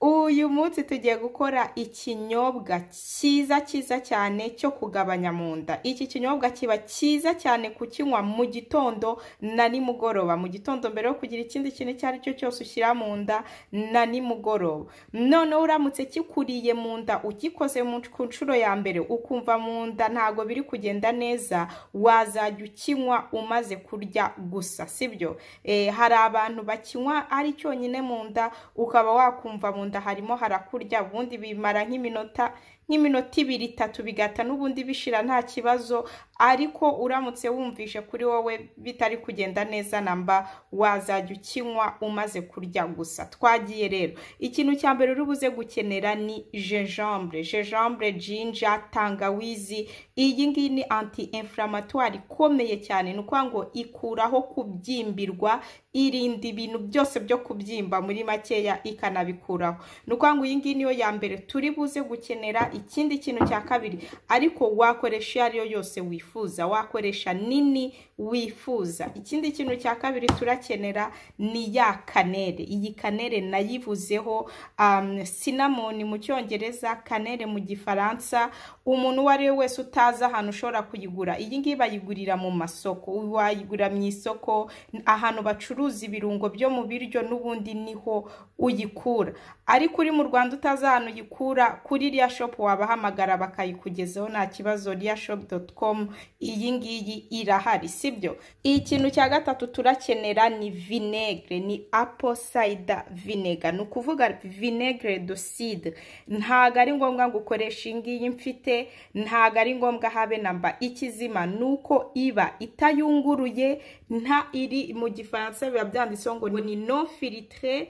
uyu munsi tugiye gukora ikinyobwa cyiza cyiza cyane cyo kugabanya mu nda iki kinyobwa kiba cyiza cyane kukinywa mu gitondo na nimugoroba mu gitondo mbere yo kugira ikindi kintu icyo ari cyo cyose ushyira mu nda na nimugoroba noneho uramutse kikuriye mu nda ugikoze ku nshuro ya mbere ukumva mu nda ntabwo biri kugenda neza wazajya ukinywa umaze kurya gusa sibyo hari abantu bakinywa ari cyonyine mu nda ukaba wakumva mu nda harimo harakurya ubundi bimara nk'iminota nk'iminota ibiri itatu bigata n'ubundi bishira nta kibazo ariko uramutse wumvishe kuri wowe bitari kugenda neza namba wazajya ukinywa umaze kurya gusa twagiye rero ikintu cya mbere uri buze gukenera ni jejambure jejambure jinja tangawizi iyi ngiyi ni anti inflamatwari ikomeye cyane ni ukuvuga ngo ikuraho kubyimbirwa irinda ibintu byose byo kubyimba muri makeya ikanabikuraho ni ukuvuga ngo iyi ngiyi niyo ya mbere turi buze gukenera ikindi kintu cya kabiri ariko wakoresha iyo ari yo yose wifuza wakoresha nini wifuza ikindi kintu cya kabiri turakenera ni ya kanere iyi kanere nayivuzeho sinamoni mu cyongereza kanere mu gifaransa umuntu uwo ari we wese utazi ahantu ushobora kuyigura iyi ngiyi bayigurira mu masoko wayigura mu isoko ahantu bacuruza ibirungo byo mu biryo n'ubundi niho uyikura ariko uri mu rwanda utazi ahantu uyikura kuri riya shopu wabahamagara bakayikugezaho nta kibazo riya shopu doti komu iyi ngiyi irahari sibyo iyi kintu cya gatatu turakenera ni vinegere ni apo sayida vinega ni ukuvuga vinegere doside ntabwo ari ngombwa ngo ukoreshe iyi ngiyi mfite ntabwo ari ngombwa habe namba ikizima ni uko iba itayunguruye nta iri mu gifaransa biba byanditseho ngo ni no filitire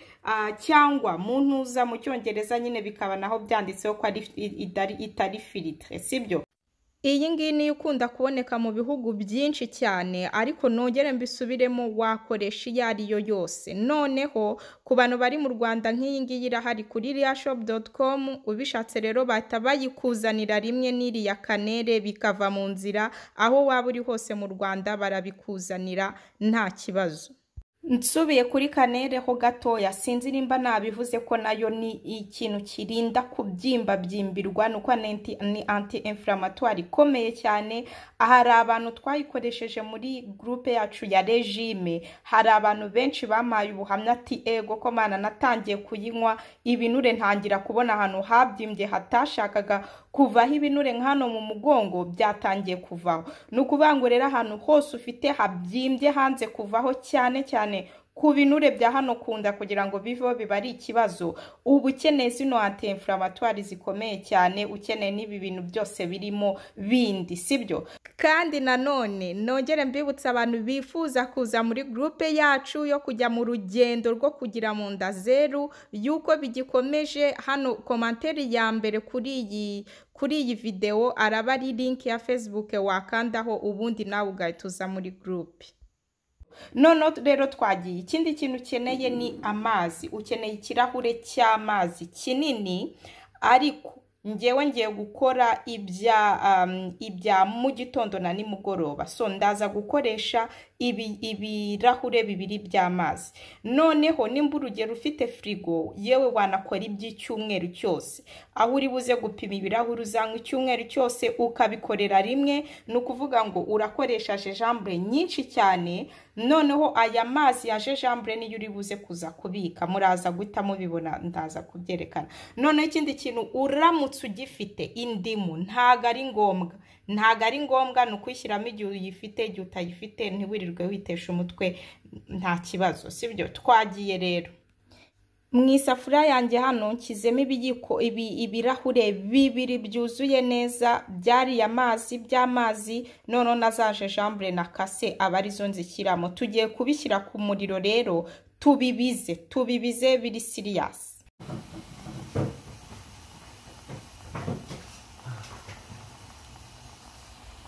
cyangwa mu ntuza mu cyongereza nyine bikaba naho byanditseho ko itari filitire sibyo iyi ngiyi niyo ikunda kuboneka mu bihugu byinshi cyane ariko nongere mbisubiremo wakoresha iyo ari yo yose noneho ku bantu bari mu rwanda nk'iyi ngiyi irahari kuri riyashopu doti komu ubishatse rero bahita bayikuzanira rimwe n'iriya kanere bikava mu nzira aho waba uri hose mu rwanda barabikuzanira nta kibazo nsubiye kuri kanere ho gatoya sinzi nimba nabivuze ko nayo ni ikintu kirinda kubyimba byimbirwa ni uko ni anti inflamatwari ikomeye cyane hari abantu twayikoresheje muri gurupe yacu ya regime hari abantu benshi bamaye ubuhamya ati ego ko mana natangiye kuyinywa ibinure ntangira kubona ahantu habyimbye hatashakaga kuvaho ibinure nk'hano mu mugongo byatangiye kuvaho ni ukuvuga ngo rero ahantu hose ufite habyimbye hanze kuvaho cyane cyane ku binure bya hano kunda kugira ngo biveho biba ari ikibazo uba ukeneye zino anti inflamatwari zikomeye cyane ukeneye n'ibi bintu byose birimo bindi sibyo kandi nanone nongere mbibutsa abantu bifuza kuza muri gurupe yacu yo kujya mu rugendo rwo kugira mu nda zeru y'uko bigikomeje hano komanteri ya mbere kuri iyi kuri iyi videwo araba ari linki ya facebook wakandaho ubundi nawe ugahita uza muri gurupe noneho rero twagiye ikindi kintu ukeneye ni amazi ukeneye ikirahure cy'amazi kinini ariko ngewe ngiye gukora ibya ibya mu gitondo na nimugoroba so ndaza gukoresha ibirahure bibiri by'amazi noneho nimba urugero ufite firigo yewe wanakora iby'icyumweru cyose aho uri buze gupima ibirahuri uzanywa icyumweru cyose ukabikorera rimwe ni ukuvuga ngo urakoresha jejambure nyinshi cyane noneho aya mazi ya jejambure niyo uri buze kuza kubika muraza guhita mubibona ndaza kubyerekana noneho ikindi kintu uramutse ugifite indimu ntago ari ngombwa ntago ari ngombwa ni ukwishyiramo igihe uyifite igihe utayifite ntiwirirwe witesha umutwe nta kibazo sibyo twagiye rero mu isafuriya yanjye hano nshyizemo ibiyiko ibirahure bibiri byuzuye neza byariya mazi by'amazi noneho na za jejambure na kase aba arizo nzishyiramo tugiye kubishyira ku muriro rero tubibize tubibize biri siriyasi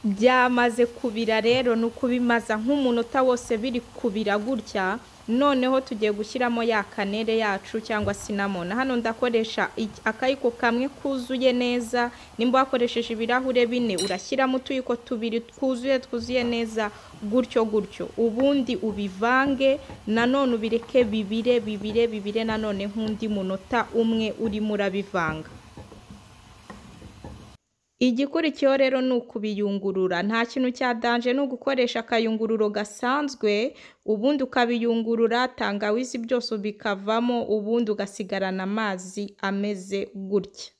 byamaze kubira rero ni ukubimaza nk'umunota wose biri kubira gutya noneho tugiye gushyiramo ya kanere yacu cyangwa sinamona hano ndakoresha iki- akayiko kamwe kuzuye neza nimba wakoresheje ibirahure bine urashyiramo utuyiko tubiri twuzuye twuzuye neza gutyo gutyo ubundi ubivange nanone ubireke bibire bibire bibire nanone nk'undi munota umwe urimo urabivanga igikurikiyeho rero ni ukubiyungurura nta kintu cya danje ni ugukoresha akayungururo gasanzwe ubundi ukabiyungurura tangawizi byose bikavamo ubundi ugasigarana amazi ameze gutya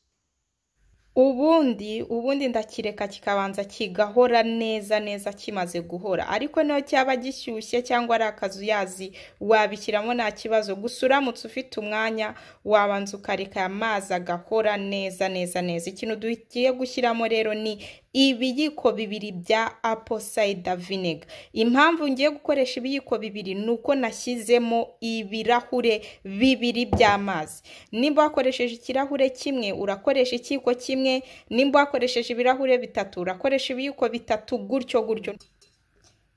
ubundi ubundi ndakireka kikabanza kigahora neza neza kimaze guhora ariko niyo cyaba gishyushye cyangwa ari akazuyazi wabishyiramo nta kibazo gusa uramutse ufite umwanya wabanza ukareka aya mazi agahora neza neza neza ikintu tugiye gushyiramo rero ni ibiyiko bibiri bya apple cider vinegar impamvu ngiye gukoresha ibiyiko bibiri ni uko nashyizemo ibirahure bibiri by'amazi nimba wakoresheje ikirahure kimwe urakoresha ikiyiko kimwe nimba wakoresheje ibirahure bitatu urakoresha ibiyiko bitatu gutyo gutyo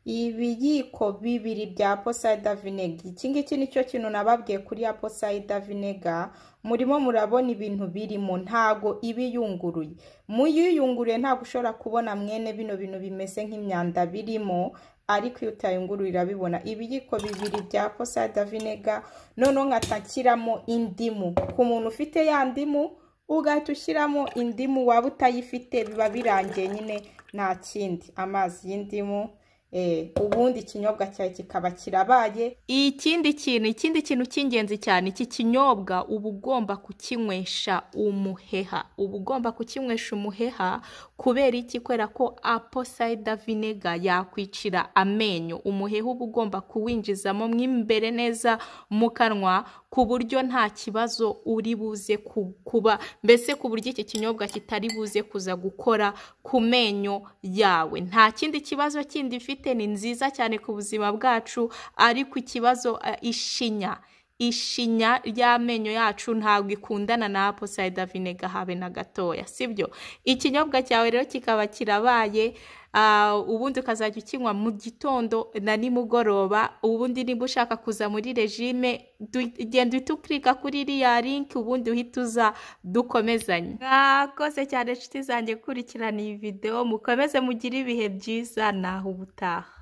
ibiyiko bibiri bya posayida vinega iki ngiki nicyo kintu nababwiye kuri ya posayida vinega murimo murabona ibintu birimo ntago iba iyunguruye mu iyo uyiyunguruye ntabwo ushobora kubona mwene bino bintu bimeze nk'imyanda birimo ariko iyo utayunguruye urabibona ibiyiko bibiri bya posayida vinega noneho nkatakiramo indimu ku muntu ufite ya ndimu ugahita ushyiramo indimu waba utayifite biba birangiye nyine nta kindi amazi y'indimu Eh, ubundi ikinyobwa cyawe kikaba kirabaye ikindi kintu ikindi kintu cy'ingenzi cyane iki kinyobwa uba ugomba kukinywesha umuheha uba ugomba kukinywesha umuheha kubera iki kubera ko apple cider vinegar yakwicira amenyo umuheha uba ugomba kuwinjizamo mo imbere neza mu kanwa ku buryo nta kibazo uri buze ku- kuba mbese ku buryo iki kinyobwa kitari buze kuza gukora ku menyo yawe nta kindi kibazo kindi ifite ni nziza cyane ku buzima bwacu ariko ikibazo eh, ishinya ishinya y'amenyo yacu ntabwo ikundana na apple cider vinegar habe na gatoya sibyo ikinyobwa cyawe rero kikaba kirabaye ah, ubundi ukazajya ukinywa mu gitondo na nimugoroba ubundi niba ushaka kuza muri regime du- genda uhita ukirika kuri iriya linki ubundi uhita uza dukomezanye mwakoze cyane inshuti zanjye gukurikirana iyi videwo mukomeze mugire ibihe byiza naho ubutaha